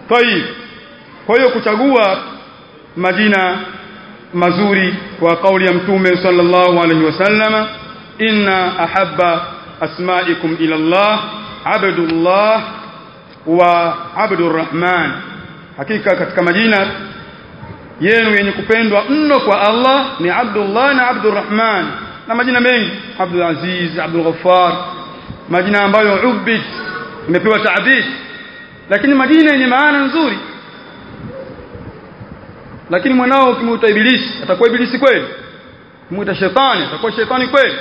tayib kwa hiyo kuchagua majina mazuri kwa kauli ya mtume sallallahu alaihi wasallama inna ahabba asma'ikum ila Allah abdullah wa abdurrahman hakika katika majina yenu yenye kupendwa mno kwa Allah ni Abdullah na Abdurrahman na majina mengi Abdul Aziz Abdul Ghaffar majina ambayo ubid imepewa taabid lakini majina yenye maana nzuri lakini mwanao ukimuita ibilisi atakuwa ibilisi kweli kumuita shetani atakuwa shetani kweli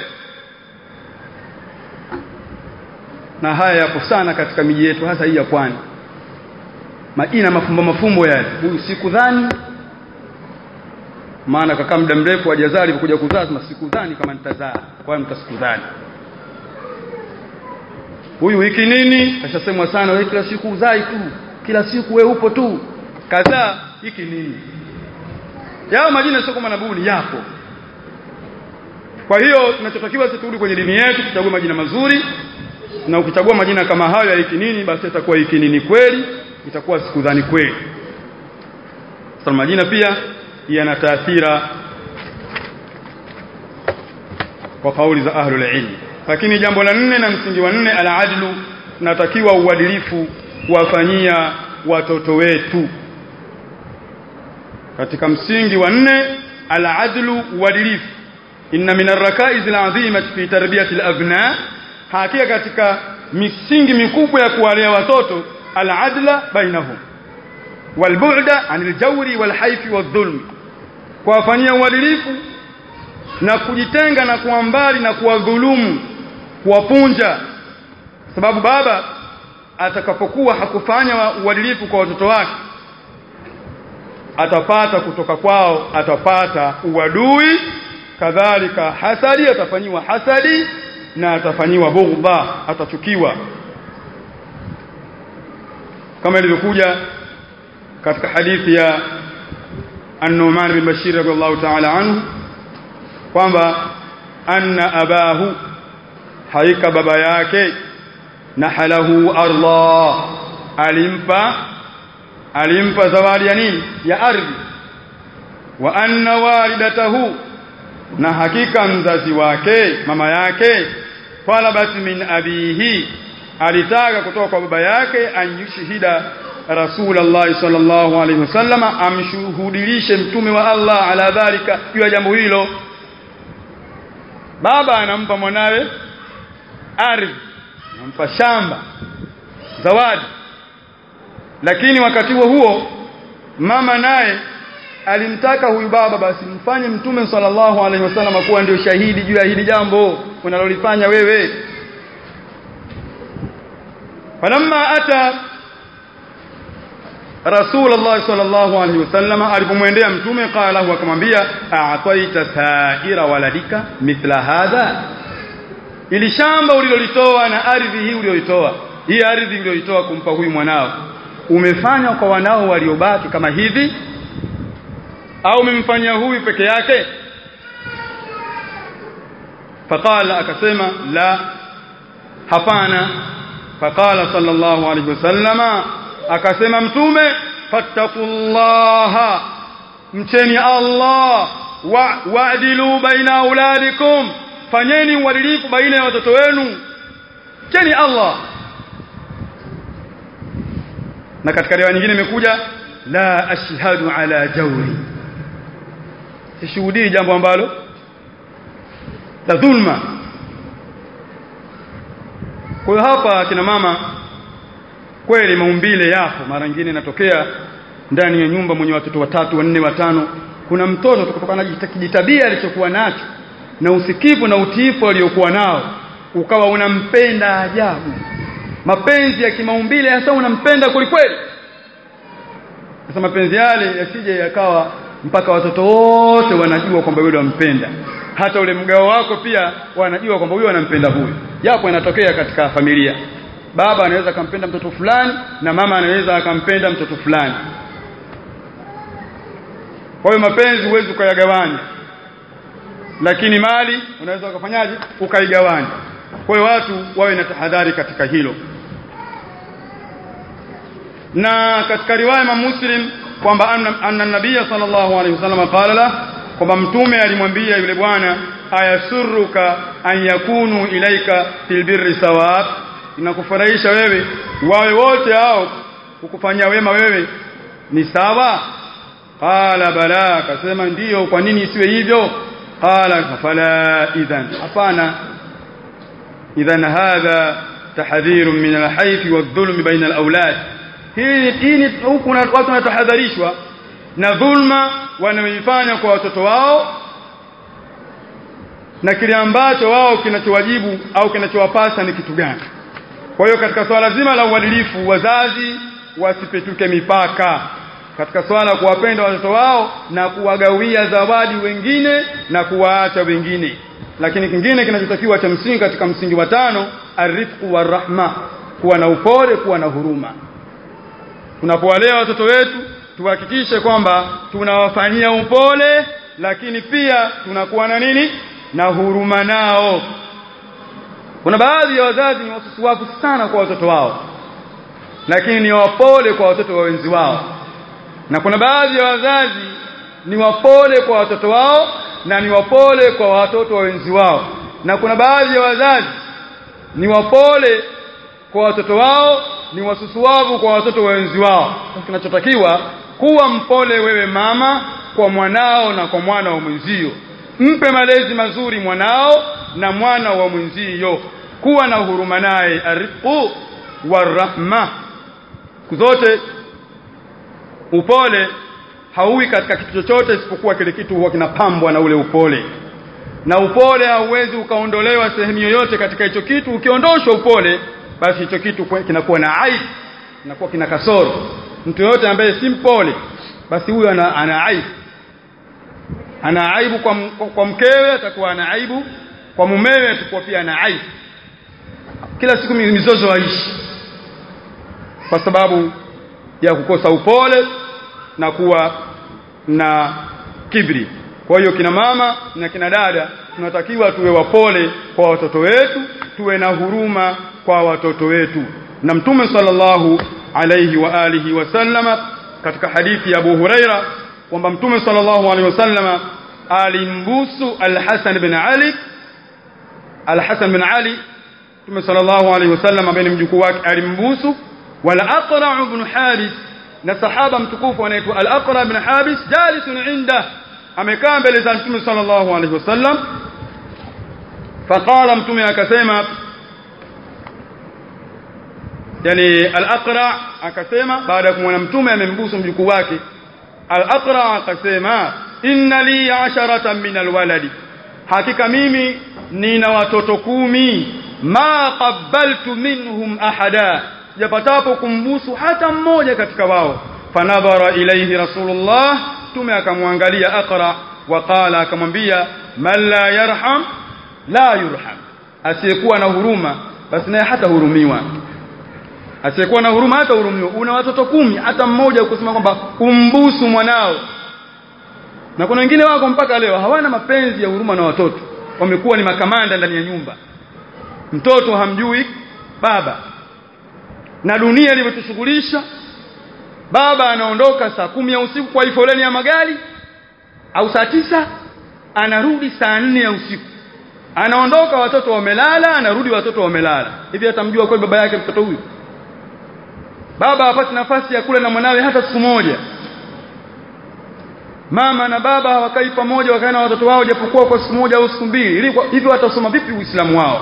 na haya yapo sana katika miji yetu hasa hii ya pwani majina mafumbo mafumbo yale huyu sikudhani maana kaka muda mrefu hajazaa alipokuja kuzaa sema sikudhani kama nitazaa kwa hiyo mtasikudhani huyu wiki nini kashasemwa sana wewe kila siku uzai tu kila siku wewe upo tu kadhaa hiki nini yao majina sio kama nabuni yapo kwa hiyo tunachotakiwa sisi turudi kwenye dini yetu tuchague majina mazuri na ukichagua majina kama hayo ya hiki nini basi itakuwa hiki nini kweli itakuwa sikudhani kweli sasa majina pia yana taathira kwa kauli za ahlul ilm lakini jambo la nne na msingi wa nne al-adlu natakiwa uadilifu kuwafanyia watoto wetu katika msingi wa nne al-adlu uadilifu inna min ar-rakaiz al-azimah fi tarbiyati al-abna hakika katika misingi mikubwa ya kuwalea watoto al-adla bainahum walbu'da anil jawri wal haifi wadh-dhulm kuwafanyia uadilifu na kujitenga na kuwa mbali na kuwadhulumu kuwapunja sababu baba atakapokuwa hakufanya uadilifu kwa watoto wake atapata kutoka kwao atapata uadui kadhalika hasadi atafanyiwa hasadi na atafanyiwa bughdha atachukiwa kama ilivyokuja katika hadithi ya An-Nu'man bin Bashir radhiallahu ta'ala anhu kwamba anna abahu haika baba yake nahalahu Allah alimpa alimpa zawadi ya nini ya ardhi wa anna walidatahu na hakika mzazi wake mama yake talabat min abihi alitaka kutoka kwa baba yake anyushhida Rasulullah sallallahu alaihi wasallama amshuhudilishe mtume wa Allah ala dhalika juu ya jambo hilo baba anampa mwanawe ardhi anampa shamba zawadi lakini wakati huo huo mama naye alimtaka huyu baba basi mfanye mtume sallallahu alaihi wasallam kuwa ndio shahidi juu ya hili jambo unalolifanya wewe falamma ata Rasulullah sallallahu alaihi wasallam alipomwendea mtume qala huwa akamwambia a'taita sa'ira waladika mithla hadha ili shamba ulilolitoa na ardhi hii uliyolitoa hii ardhi uliyolitoa kumpa huyu mwanao umefanya kwa wanao waliobaki kama hivi au umemfanyia huyu peke yake faqala akasema la hapana faqala sallallahu alaihi wasallama akasema mtume fattaqullaha mcheni Allah wa wa'dilu baina auladikum fanyeni uadilifu baina ya watoto wenu mcheni Allah na katika riwaya nyingine imekuja la ashhadu ala jawri sishuhudii jambo ambalo la dhulma kwa hiyo hapa kina mama kweli maumbile yapo mara nyingine inatokea ndani ya nyumba mwenye watoto watatu wanne watano kuna mtoto kutokana na kijitabia alichokuwa nacho na usikivu na utiifu aliokuwa nao ukawa unampenda ajabu mapenzi ya kimaumbile hasa unampenda kwelikweli sasa mapenzi yale yasije yakawa mpaka watoto wote wanajua kwamba yule wampenda hata ule mgao wako pia wanajua kwamba huyo anampenda huyu japo inatokea katika familia baba anaweza akampenda mtoto fulani na mama anaweza akampenda mtoto fulani kwa hiyo mapenzi huwezi ukayagawanya lakini mali unaweza ukafanyaje ukaigawanya kwa hiyo watu wawe na tahadhari katika hilo na katika riwaya ya Muslim kwamba anna, anna nabiyya sallallahu alaihi wasallam qala la kwamba mtume alimwambia yule bwana ayasurruka an yakunu ilaika fil birri sawab inakufurahisha wewe wawe wote hao kukufanyia wema wewe ni sawa qala bala akasema ndiyo kwa nini isiwe hivyo qala fala idhan hapana idhan hadha tahdhir min alhayf wadh-dhulm baina alawlad hii hii huku watu wanatahadharishwa na dhulma wanaoifanya kwa watoto wao na kile ambacho wao kinachowajibu au kinachowapasa ni kitu gani kwa hiyo katika swala zima la uadilifu wazazi wasipetuke mipaka katika swala kuwapenda watoto wao na kuwagawia zawadi wengine na kuwaacha wengine lakini kingine kinachotakiwa cha msingi katika msingi wa tano arifqu warahma kuwa na upole kuwa na huruma tunapowalea watoto wetu tuhakikishe kwamba tunawafanyia upole lakini pia tunakuwa na nini na huruma nao kuna baadhi ya wazazi ni wasusuwavu sana kwa watoto wao lakini ni wapole kwa watoto wa wenzi wao na kuna baadhi ya wazazi ni wapole kwa watoto wao na ni wapole kwa watoto wa wenzi wao na kuna baadhi ya wazazi ni wapole kwa watoto wao ni wasusuwavu kwa watoto wa wenzi wao kinachotakiwa kuwa mpole wewe mama kwa mwanao na kwa mwana wa mwenzio mpe malezi mazuri mwanao na mwana wa mwenzio kuwa na huruma naye arifu warahma zote upole hauwi katika kitu chochote isipokuwa kile kitu huwa kinapambwa na ule upole na upole hauwezi ukaondolewa sehemu yoyote katika hicho kitu ukiondoshwa upole basi hicho kitu kinakuwa na aibu kinakuwa kina kasoro mtu yote ambaye si mpole basi huyo ana, ana aibu ana aibu kwa, kwa mkewe atakuwa ana aibu kwa mumewe atakuwa pia ana aibu kila siku mizozo waishi kwa sababu ya kukosa upole na kuwa na kibri kwa hiyo kina mama na kina dada tunatakiwa tuwe wapole kwa watoto wetu tuwe na huruma kwa watoto wetu na mtume sallallahu alayhi wa alihi wasallama katika hadithi ya Abu Huraira kwamba mtume sallallahu alayhi wasallama alimbusu al-Hasan bin Ali al-Hasan bin Ali mtume sallallahu alayhi wasallam ambaye ni mjukuu wake alimbusu wala Aqra' ibn Habis na sahaba mtukufu anaitwa al-Aqra' ibn Habis jalisun inda amekaa mbele za mtume sallallahu alayhi wasallam faqala mtume akasema yani al-Aqra' akasema baada ya kumwona mtume amembusu mjukuu wake al-Aqra' akasema inna li asharatan min alwaladi hakika mimi nina watoto kumi ma qabbaltu minhum ahada japatapo kumbusu hata mmoja katika wao fanadhara ilayhi rasulullah tume akamwangalia aqra waqala akamwambia man la yarham la yurham asiyekuwa na huruma basi naye hata hurumiwa asiyekuwa na huruma hata hurumiwa una watoto kumi hata mmoja ukisema kwamba umbusu mwanao na kuna wengine wako mpaka leo hawana mapenzi ya huruma na watoto wamekuwa ni makamanda ndani ya nyumba mtoto hamjui baba na dunia ilivyotushughulisha baba anaondoka saa kumi ya usiku kwa foleni ya magari au saa tisa anarudi saa nne ya usiku anaondoka watoto wamelala anarudi watoto wamelala hivi atamjua kweli baba yake mtoto huyu baba hapati nafasi ya kula na mwanawe hata siku moja mama na baba hawakai pamoja wakae na watoto wao japokuwa kwa siku moja au siku mbili hivi watasoma vipi uislamu wao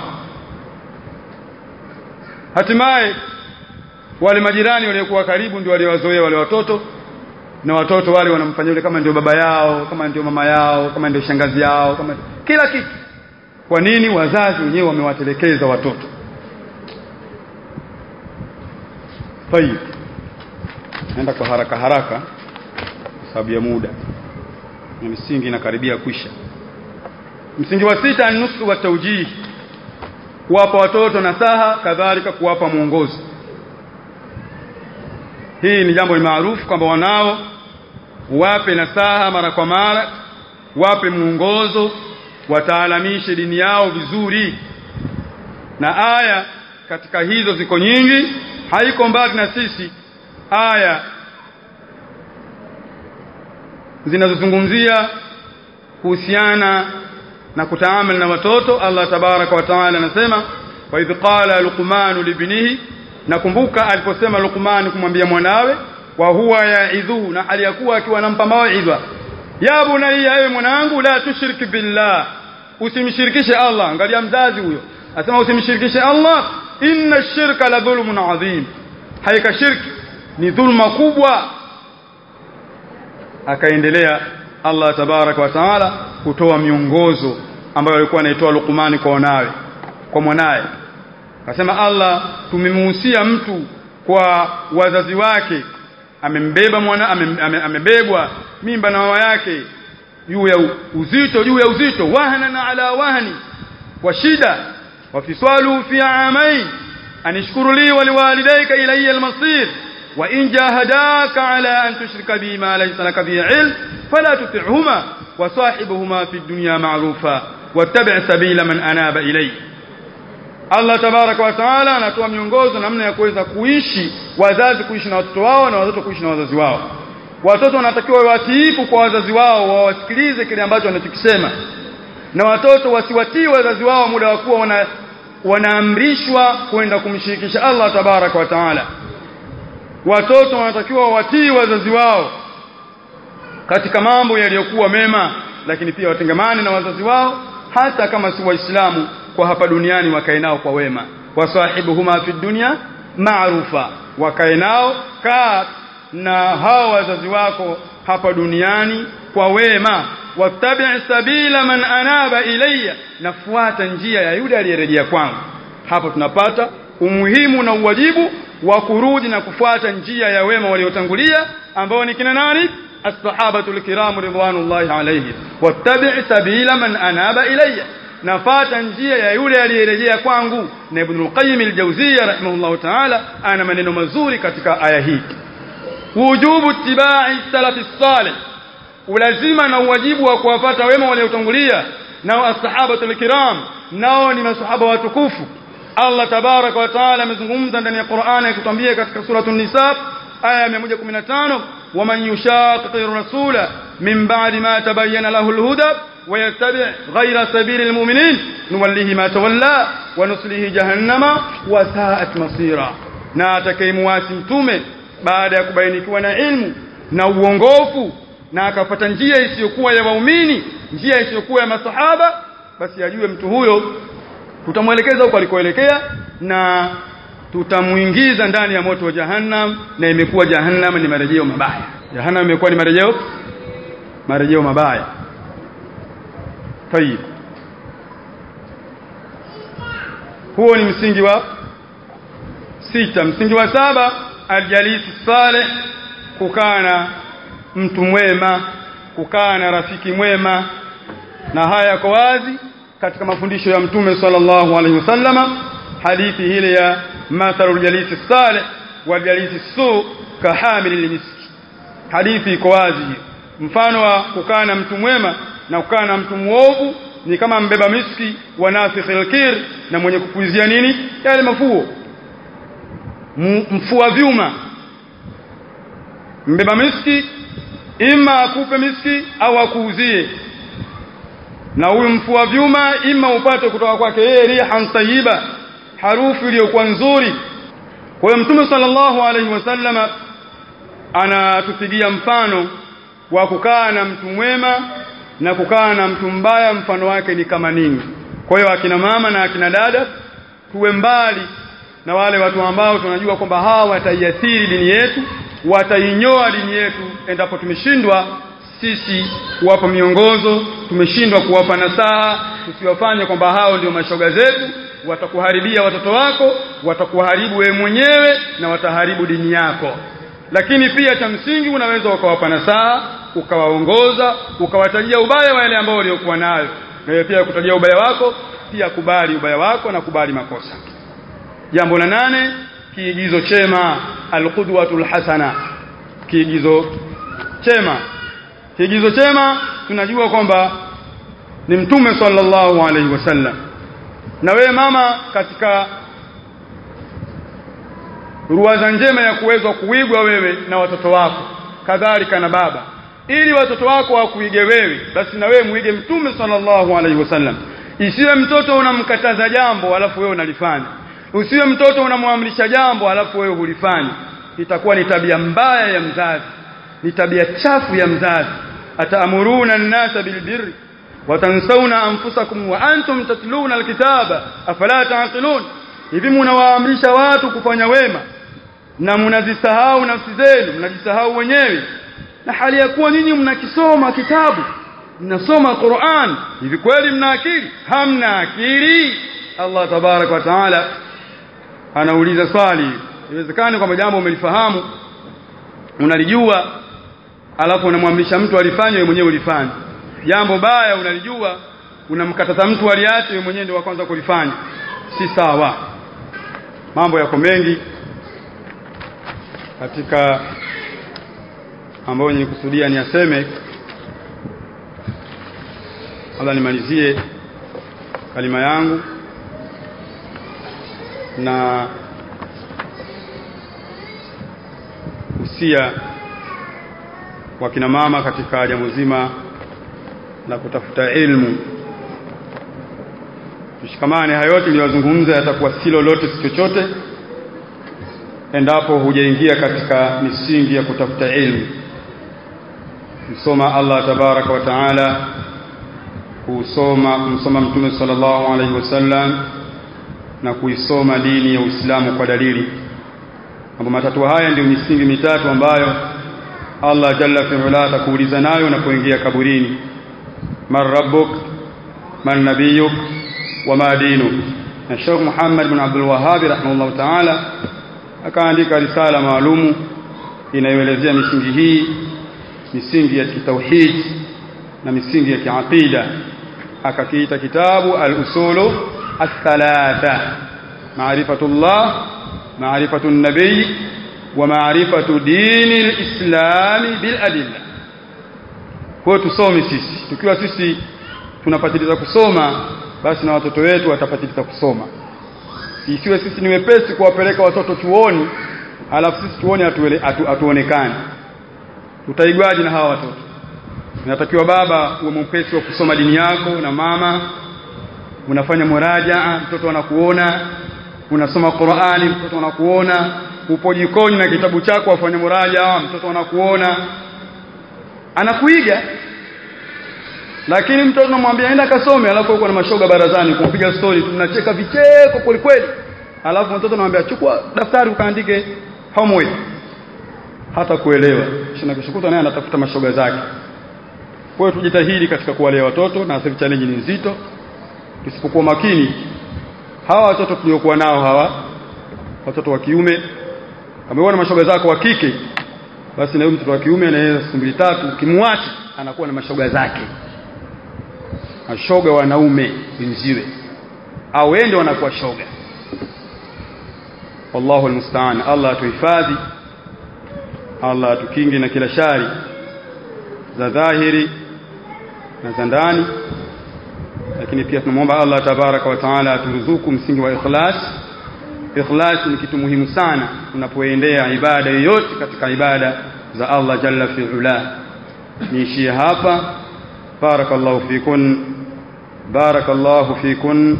hatimaye wale majirani waliokuwa karibu ndio waliowazoea wale watoto na watoto wale wanamfanyia yule kama ndio baba yao kama ndio mama yao kama ndio shangazi yao kama kila kitu kwa nini wazazi wenyewe wamewatelekeza watoto tayib naenda kwa haraka haraka kwa sababu ya muda na misingi inakaribia kwisha msingi wa sita nusu wa taujihi kuwapa watoto nasaha kadhalika kuwapa mwongozo hii ni jambo maarufu kwamba wanao wape nasaha mara kwa mara wape mwongozo wataalamishe dini yao vizuri na aya katika hizo ziko nyingi haiko mbali na sisi aya zinazozungumzia kuhusiana na kutaamali na watoto Allah tabaraka wa taala anasema wa idh qala luqman libnihi nakumbuka aliposema Luqman kumwambia mwanawe wa huwa yaidhu na hali yakuwa akiwa anampa mawaidha ya bunayya ewe mwanangu la tushrik billah usimshirikishe Allah angalia mzazi huyo asema usimshirikishe Allah inna shirka la dhulmun adhim haika shirki ni dhulma kubwa akaendelea Allah tabaraka wa taala kutoa miongozo ambayo alikuwa anaitoa Luqman kwa wanawe kwa mwanaye akasema Allah tumemuhusia mtu kwa wazazi wake amembeba mwana amem- ame- amebebwa mimba na mama yake juu ya uzito juu ya uzito wahana ala wahni wa shida wa fiswalu fi amain anishkuru li wa liwalidayka ilayya almasir wa in jahadaka ala an tushrika bi ma laysa laka bi ilm fala tuti'huma wa sahibuhuma fi dunya ma'rufa wattabi' sabila man anaba ilayya Allah tabaraka wa taala anatoa miongozo namna ya kuweza kuishi wazazi kuishi na watoto wao na watoto kuishi na wazazi wao watoto wanatakiwa watiifu kwa wazazi wao wawasikilize kile ambacho wanachokisema na watoto wasiwatii wazazi wao muda wa kuwa wana, wanaamrishwa kwenda kumshirikisha Allah tabaraka wa taala watoto wanatakiwa watii wazazi wao katika mambo yaliyokuwa mema lakini pia watengamane na wazazi wao hata kama si waislamu kwa hapa duniani wakae nao kwa wema wasahibuhuma fi dunya maarufa wakae nao kaa na hao wazazi wako hapa duniani kwa wema wattabi' sabila man anaba ilayya nafuata njia ya yule aliyerejea kwangu hapo tunapata umuhimu na uwajibu wa kurudi na kufuata njia ya wema waliotangulia ambao ni kina nani as-sahabatu al-kiram ridwanullahi alayhim wattabi' sabila man anaba ilayya nafata njia ya yule aliyerejea kwangu na ibn al-qayyim al-jawziyya rahimahullah ta'ala ana maneno mazuri katika aya hii wujubu ittiba'i salafi salih ulazima na uwajibu wa kuwafata wema waliotangulia nao as-sahabatu al-kiram nao ni masahaba watukufu Allah tabaraka wa taala amezungumza ndani ya Qur'an akitwambia katika suratu an-nisa aya 115 waman yushaqiqi rasula min ba'di ma tabayyana lahu al-huda ويتبع غير سبيل المؤمنين نوليه ما تولى ونصله جهنم وساءت مصيرا na atakayemwasi mtume baada ya kubainikiwa na ilmu na uongofu na akafuata njia isiyokuwa ya waumini njia isiyokuwa ya masahaba basi ajue mtu huyo tutamwelekeza huko alikoelekea na tutamuingiza ndani ya moto wa jahannam na imekuwa jahannam ni marejeo mabaya jahannam imekuwa ni marejeo marejeo mabaya طيب huo ni msingi wa sita msingi wa saba aljalisi saleh kukaa na mtu mwema kukaa na rafiki mwema na haya yako wazi katika mafundisho ya mtume sallallahu alaihi wasallama hadithi ile ya mathalul jalisi saleh wal jalisi su kahamil miski hadithi iko wazi mfano wa kukaa na mtu mwema na kukaa na mtu muovu ni kama mbeba miski wa nafikhil kir na mwenye kupulizia nini yale mafuo mfua vyuma mbeba miski ima akupe miski au akuuzie na huyu mfua vyuma ima upate kutoka kwake yeye rihan tayyiba harufu iliyokuwa nzuri kwa hiyo mtume sallallahu alaihi wasallama anatupigia mfano wa kukaa na mtu mwema na kukaa na mtu mbaya mfano wake ni kama nini kwa hiyo akina mama na akina dada tuwe mbali na wale watu ambao tunajua kwamba hawa wataiathiri dini yetu watainyoa dini yetu endapo tumeshindwa sisi kuwapa miongozo tumeshindwa kuwapa nasaha tusiwafanye kwamba hao ndio mashoga zetu watakuharibia watoto wako watakuharibu wewe mwenyewe na wataharibu dini yako lakini pia cha msingi unaweza ukawapa nasaha ukawaongoza ukawatajia ubaya wa yale ambao waliokuwa nayo na wewe pia kutajia ubaya wako pia kubali ubaya wako na kubali makosa jambo la nane kiigizo chema alqudwatul hasana kiigizo chema kiigizo chema tunajua kwamba ni mtume sallallahu alaihi wasallam na wewe mama katika ruwaza njema ya kuwezwa kuigwa wewe na watoto wako kadhalika na baba ili watoto wako wakuige wewe basi na wewe muige mtume sallallahu alaihi wasallam isiwe mtoto unamkataza jambo alafu wewe unalifanya usiwe mtoto unamwamrisha jambo alafu wewe hulifanya itakuwa ni tabia mbaya ya mzazi ni tabia chafu ya mzazi ataamuruna an-nasa bilbirri watansawna anfusakum wa antum tatluna alkitaba afala taqilun hivi mnawaamrisha watu kufanya wema na mnazisahau nafsi zenu mnajisahau wenyewe na hali ya kuwa nyinyi mnakisoma kitabu mnasoma Qur'an hivi kweli mna akili hamna akili Allah tabarak wa taala anauliza swali iwezekani kwamba jambo umelifahamu unalijua alafu unamwamrisha mtu alifanye wewe mwenyewe ulifanye jambo baya unalijua unamkataza mtu aliache wewe mwenyewe ndio wa kwanza kulifanya si sawa mambo yako mengi katika ambayo nilikusudia ni aseme labda nimalizie kalima yangu na usia wa kina mama katika jambo zima la kutafuta ilmu tushikamane hayo yote niliyozungumza yatakuwa si lolote si chochote endapo hujaingia katika misingi ya kutafuta ilmu kusoma Allah tabaraka wa taala kusoma kumsoma mtume sallallahu alaihi wasallam na kuisoma dini ya Uislamu kwa dalili mambo matatu haya ndio misingi mitatu ambayo Allah jalla fi'ala atakuuliza nayo unapoingia kaburini man rabbuk man nabiyuk wama dinuk na Sheikh Muhammad bin Abdul Wahhab rahimahullah ta'ala akaandika risala maalumu inayoelezea misingi hii misingi ya kitauhid na misingi ya kiaqida akakiita kitabu al-usulu الثلاثة معرفة الله معرفة النبي ومعرفة دين الإسلام بالأدلة kwa tusome sisi tukiwa sisi tunapatiliza kusoma basi na watoto wetu watapatiliza kusoma isiwe sisi ni wepesi kuwapeleka watoto chuoni alafu sisi chuoni hatuonekani atu, tutaigwaje na hawa watoto inatakiwa baba uwe mwepesi wa kusoma dini yako na mama unafanya murajaa mtoto anakuona unasoma Qur'ani mtoto anakuona upo jikoni na kitabu chako afanya murajaa mtoto anakuona anakuiga lakini mtoto anamwambia enda kasome alafu uko na mashoga barazani kumpiga story tunacheka vicheko kweli kweli alafu mtoto anamwambia chukua daftari ukaandike homework hata kuelewa shina kishukuta naye anatafuta mashoga zake kwa hiyo tujitahidi katika kuwalea watoto na sasa challenge ni nzito tusipokuwa makini hawa watoto tuliokuwa nao hawa watoto wa kiume ameona mashoga zako wa kike basi na huyo mtoto wa kiume anaweza siku mbili tatu kimwacha anakuwa na mashoga zake mashoga wanaume wenziwe au wende wanakuwa shoga wallahu almusta'an Allah atuhifadhi Allah atukinge na kila shari za dhahiri na za ndani lakini pia tunamwomba Allah tabaraka wa taala aturuzuku msingi wa ikhlas ikhlas ni kitu muhimu sana unapoendea ibada yoyote katika ibada za Allah jalla fi ula niishie hapa barakallahu fikun barakallahu fikun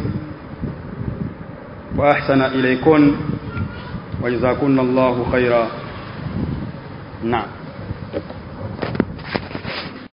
wa ahsana ilaykun wa jazakunallahu khaira naam